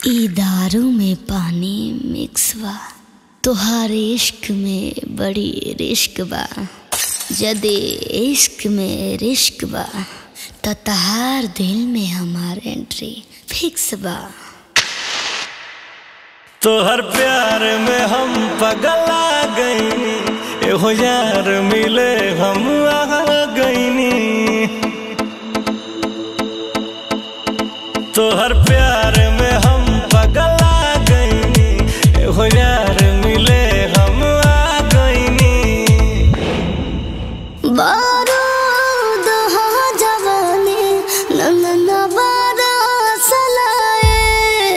ई दारू में पानी मिक्स बा तोहार इश्क में बड़ी रिश्क बा जदे इश्क में रिश्क बा त तहार दिल में हमार एंट्री फिक्स बा तोहर प्यार में हम पगला गईनी एहो यार मिले हम आ गईनी तोहर प्यार में हम पगला गईनी एहो यार मिले हम आ गईनी बारूद हो जवानी नंदन बारस लाए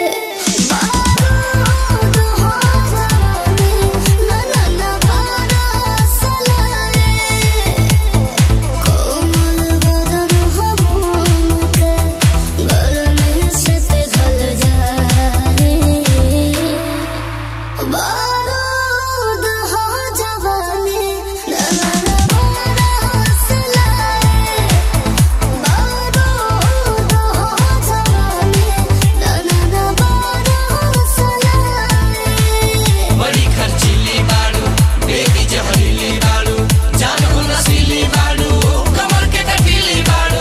बारूद हो जवानी नंदन बारस लाए कोमल बदन हो मोम के गरमी से पिघल जाए बारूद हो जवानी नंदन बारस लाए बारूद हो जवानी नंदन बारस लाए बड़ी खर्चीली बाड़ू बेबी जहरीली बाड़ू जान को नशीली बाड़ू कमर के कटीली बाड़ू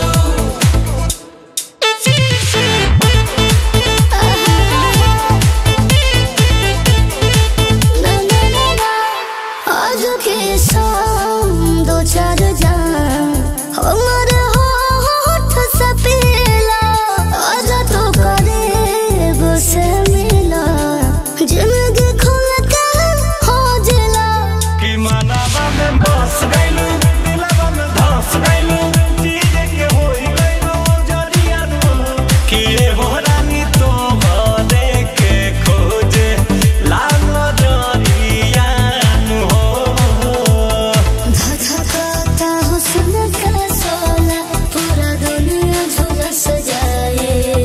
आज के शाम दो चार जान हमर होठ से पीला आज तो करीब से मिला जिंदगी खुल के हो जिला कि मानवा में बस गइलू दिलवा में धस गइलू चीज के होई गइलू जरिया कि ए हो रानी तो भरे के खोजे लाल जरिया हो धधकाता हुस्न का सोला पूरा दुनिया झुलस जाए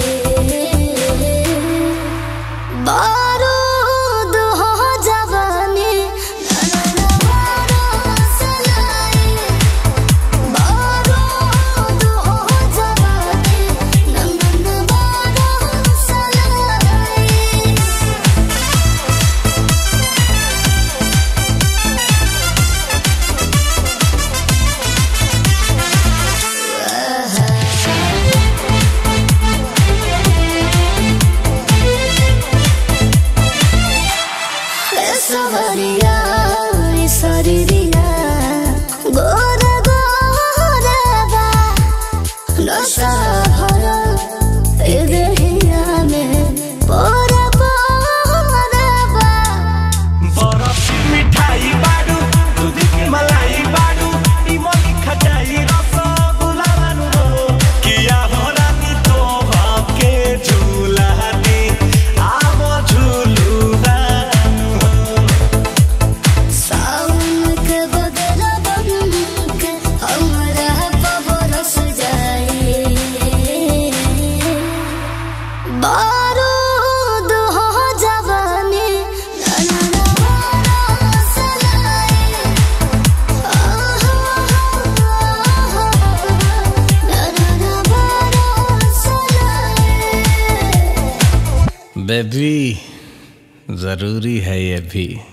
बारूद हो जवानी नैना बारस लाए बारूद हो जवानी नैना बारस लाए सवरिया सरिया गोर गोरबा नशा भरा ए देहिया में पोर पोरबा बरफ की मिठाई बाडू दूध की मलाई बाडू इमली खटाई रसगुल्ला बानू किया हो रानी तो के झूला दी आवो झूलू बानू सावन के बदला बन के हमरा बरस जाए बारूद हो जवानी नैना बारस लाए नैना बारस लाए बेबी जरूरी है ये भी